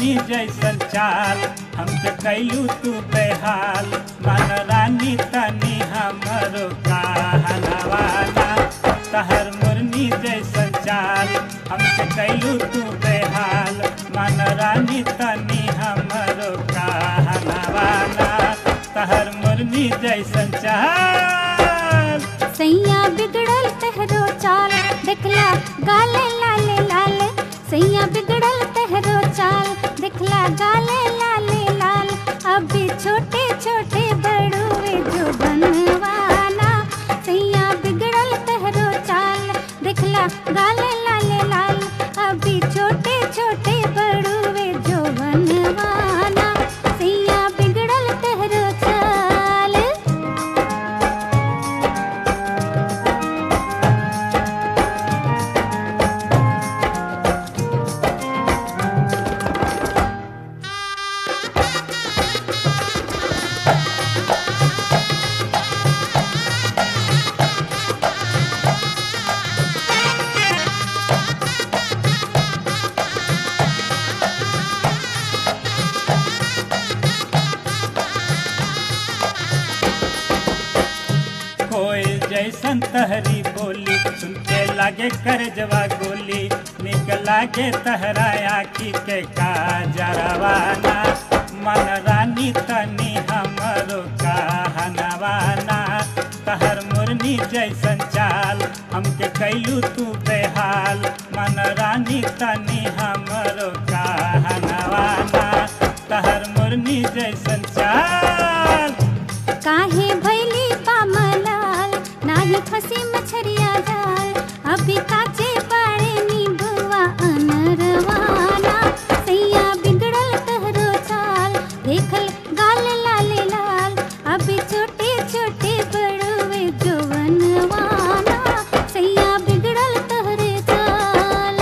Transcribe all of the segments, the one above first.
मुरनी जैसन चाल हमके कैलू तू बेहाल मन रानी तनी हमरो कहनवाना तहर मुरनी जैसन चाल हमके कैलू तू बेहाल मन रानी तनी हमरो कहनवाना तहर मुरनी जैसन चाल सैया बिगड़ल तहरो चाल देखला गाले लाले लाल सैया बिगड़ल तहरो चाल देखला गाले लाले लाल अभी छोटे छोटे बड़ुए जो बनवाना सैया बिगड़ल तहरो चाल देखला गाले लाले लाल अभी छोटे छोटे बड़ुए जो बनवाना सैया बिगड़ल तहरो चाल कोई जैसन तहरी बोली सुनते लागे कर जवा गोली निक लागे तहरा आखी के काजरवाना मन रानी तनी हमरो कहनवाना तहर मुरनी जैसन चाल हमके कैलू तू बेहाल मन रानी तनी हमरो कहनवाना तहर मुरनी जैसन चाल काहे भैली पामलाल नाही फसी मछरिया जाल अभी काचे पाड़े नीबुआ अनरवाना सैया बिगड़ल तहरो चाल देखल गाल लाले लाल अभी छोटे छोटे बड़ुए जोवनवाना सैया बिगड़ल तहरे चाल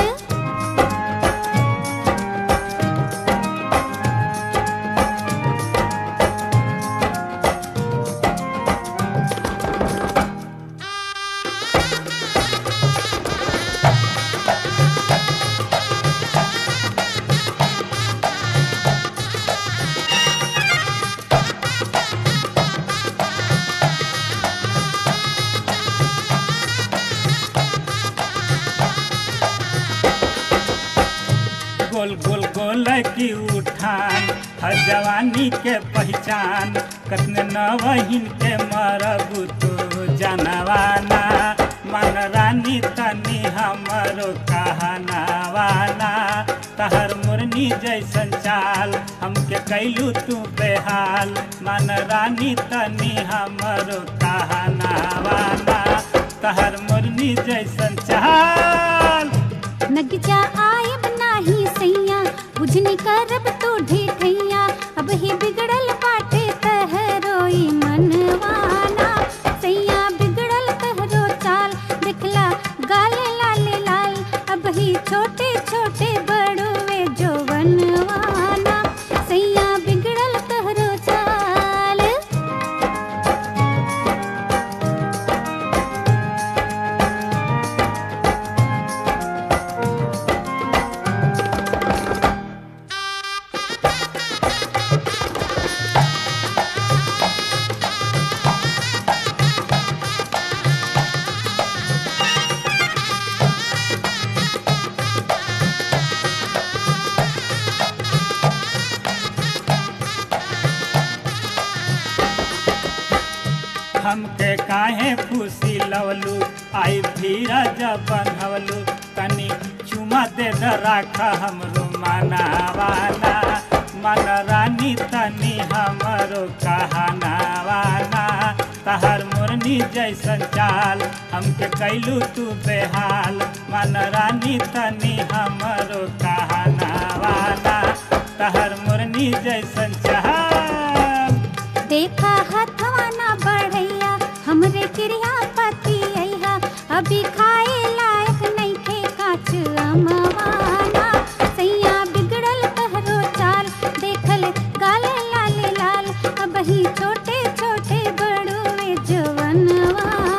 गोल गोल गोल की उठान हर जवानी के पहचान कतने नवहीन के मरबू तू जनवाना मन रानी तनी हमरो कहनवाना तहर मुरनी जैसन चाल हमके कैलू तू बेहाल मन रानी तनी हमरो कहनवाना तहर मुरनी जैसन चाल नगजा आयब नाही सैया बुझनी करब तो ढेठैया अब ही बिगड़ल बाटे तहरोई मनवाना सैया बिगड़ल तहरो चाल दिखला गाले लाले लाल अब ही छोटे छोटे बड़ुए जो बनवाना सैया बिगड़ल तहरो चाल हमके काहे फूसी लवलू आई भीरा जब बनवलू तनी चुमा दे द राखा हमरो मनावाना मन रानी तनी हमरो कहनावाना तहर मुरनी जैसन चाल हमके कैलू तू बेहाल मन रानी तनी हमरो कहनावाना तहर मुरनी जैसन चाल देखा हथवा ना बढ़ैया हमरे क्रिया पति अइहा अभी खाए लायक नहीं थे काच अमवाना सैया बिगड़ल तहरो चाल देखल गाले लाले लाल अब ही छोटे छोटे बड़ुए जवनवा